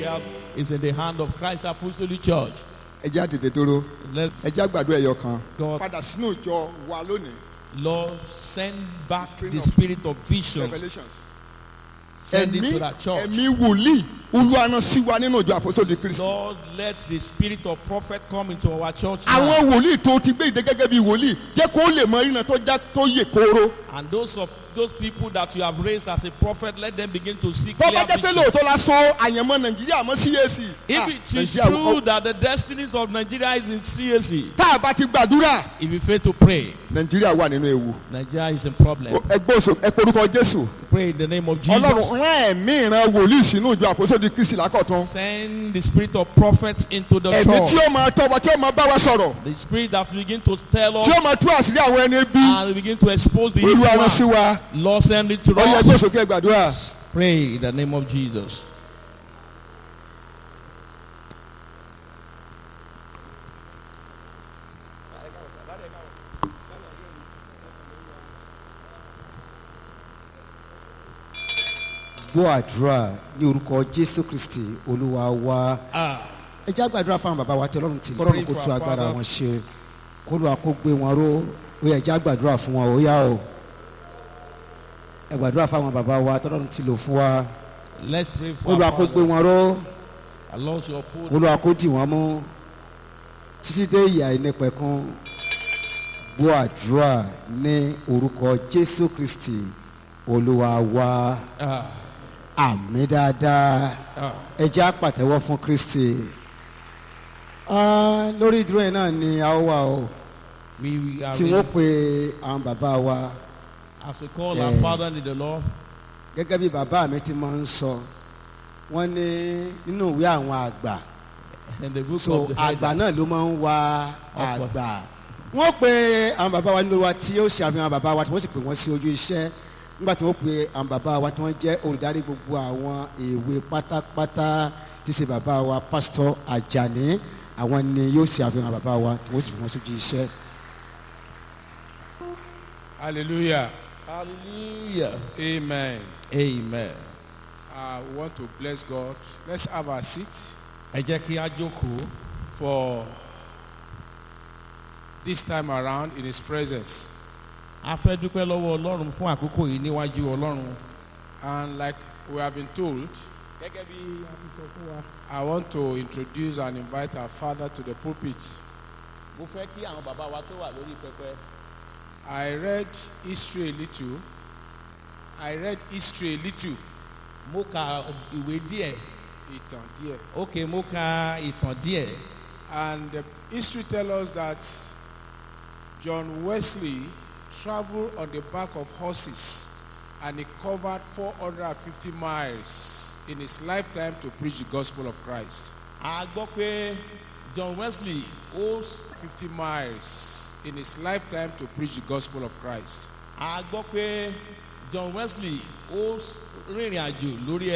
else is in the hand of Christ Apostolic Church. ẹ jẹ́ àtètè dúró Let ẹ jẹ́ àgbàdo ẹ̀yọ kan. God, padà sínú ìjọ wa lónìí Lord, send back Spirit the of spirit of visions. revelations. Send it ẹ̀mí to that church. ẹ̀mí wòlíì olúwaná sí wa nínú ìjọ àpòsódì kristi. Lord, let the spirit of prophet come into our church now. àwọn wòlíì tó ti gbé ìdè gẹ́gẹ́ bí wòlíì jẹ́ kó lè mọ ìrìnà tó já tó yè kóró. And those of those people that you have raised as a prophet, let them begin to see tó clear bá jẹ́ pé vision. lóòótọ́ la sọ àyànmọ́ nàìjíríà mọ́ CAC. If Ah, it is Nàìjíríà true wọ- that the destinies of Nigeria is in CAC, tá a bá ti gbàdúrà if you fail to pray, nàìjíríà wà nínú ewu. Nigeria is in problem. ẹ gbọ́ òsò ẹ porúkọ jésù. Pray in the name of Jesus. ọlọ́run rán ẹ̀mí ìran wòlíì sínú ìjọ àpòsódì kristi lákọ̀tún. Send the spirit of prophets into the ẹ̀mí tí church. ó máa tọ́ wa tí ó máa bá wa sọ̀rọ̀ The spirit that will begin to tell us tí ó máa tú àṣírí àwọn ẹni bí and begin to expose the evil olúwa rán sí one. wa. Lord, send it to ọyẹ ẹgbẹ́ us. òsòkè gbàdúrà. Pray in the name of Jesus. gbọ́ àdúrà ní orúkọ jésù kristi olúwa wa Ah, ẹ já gbàdúrà fún àwọn bàbá wa tí ọlọ́run ti Pray lọ́rùn kó for tú our agbára father. wọn ṣe kó lóa kó gbé wọn ró ó yẹ já gbàdúrà fún wọn ó yá o ẹ gbàdúrà fún àwọn bàbá wa tí ọlọ́run ti lò fún wa let's pray kó for lóa our kó gbé father. wọn ró Allah shall kó put lóa kó dì wọ́n mú títí dé ìyà ìnípẹ̀kun gbọ́ àdúrà ní orúkọ jésù kristi olúwa wa ah, àmì dáadáa ah, ẹ jẹ́ á pàtẹ́wọ́ fún kristi Ah, lórí ìdúró yẹn náà ni a ó wà o we we are tí wọ́n pe àwọn bàbá wa as we call Yeah. our father in the Lord. gẹ́gẹ́ bí bàbá mi ti máa ń sọ wọ́n ní nínú ìwé àwọn àgbà In the book so of the àgbà head, náà ló máa ń wa Ọ̀pọ̀. àgbà wọ́n pe àwọn bàbá wa nínú wa tí ó ṣe àfihàn bàbá wa tí wọ́n sì pè wọ́n sí ojú iṣẹ́ nígbà tí wọ́n pe àwọn bàbá wa tí wọ́n jẹ́ olùdarí gbogbo àwọn èwe pátápátá tí ṣe bàbá wa pásítọ̀ Àjàní àwọn ni yóò ṣe àfihàn bàbá wa tí wọ́n sì pè wọ́n sí ojú iṣẹ́. Hallelujah. hallelujah, Amen. amen. Uh, we want to bless God. Let's have our seat Ẹ jẹ́ kí a jókòó for this time around in His presence. a fẹ́ dúpẹ́ lọ́wọ́ Ọlọ́run fún àkókò yìí níwájú Ọlọ́run. And like we have been told, Gẹ́gẹ́ bí a ti sọ fún wa. I want to introduce and invite our father to the pulpit. Mo fẹ́ kí àwọn bàbá wa tó wà lórí pẹpẹ. I read history a little. I read history a little. Mo ka ìwé díẹ̀. Ìtàn díẹ̀. Ok, mo ka ìtàn díẹ̀. And the history tells us that John Wesley traveled on the back of horses and he covered 450 miles in his lifetime to preach the gospel of Christ. A gbọ́ pé John Wesley ó 50 miles in his lifetime to preach the gospel of Christ. a gbọ́ pé John Wesley ó rìnrìn àjò lórí